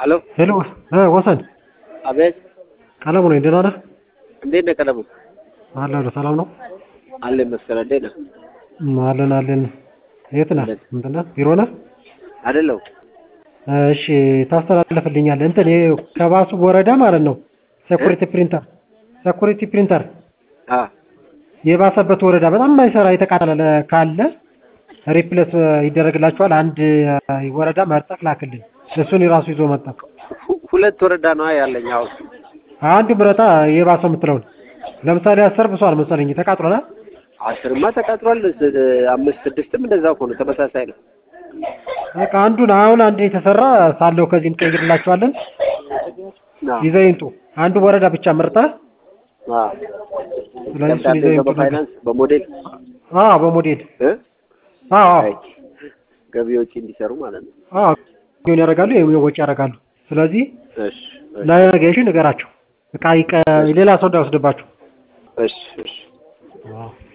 ሄሎ ሄሎ እ ወሰን አቤት ቀለሙ ነኝ። ደህና ነህ? እንዴት ነህ ቀለሙ? አለሁ። ሰላም ነው? አለ መሰለ እንዴት ነህ? እም፣ አለን አለን። የት ነህ? ምንድን ነህ? ቢሮ ነህ? አይደለሁ እሺ፣ ታስተላልፍልኛለህ። እንትን ይሄ ከባሱ ወረዳ ማለት ነው። ሴኩሪቲ ፕሪንተር ሴኩሪቲ ፕሪንተር አ የባሰበት ወረዳ በጣም የማይሰራ የተቃጠለ ካለ ሪፕሌስ ይደረግላችኋል። አንድ ወረዳ መርጠህ ላክልን። እሱን የራሱ ይዞ መጣ። ሁ- ሁለት ወረዳ ነው ያለኝ አሁን። አንዱ ምረጣ የባሰው የምትለውን ለምሳሌ አስር ብሷል መሰለኝ ተቃጥሏል። አስርማ ተቃጥሏል። ስ- አምስት ስድስትም እንደዛ እኮ ነው። ተመሳሳይ ነው። በቃ አንዱን አሁን አንድ የተሰራ ሳለው ከዚህ እንቀይርላችኋለን። አ ይዘው ይምጡ። አንዱ ወረዳ ብቻ መርጠህ አ ስለዚህ እሱን ደብዳቤ ይዘው ይምጡ። በፋይናንስ በሞዴል አዎ በሞዴል እ አዎ አዎ አይ ገቢዎች እንዲሰሩ ማለት ነው። አዎ ምን ያደርጋሉ? ይሄው ወጪ ያደርጋሉ። ስለዚህ እሺ እሺ ለነገ እሺ ንገራቸው። እቃ ይቀ ሌላ ሰው እንዳይወስድባችሁ። እሺ እሺ አዎ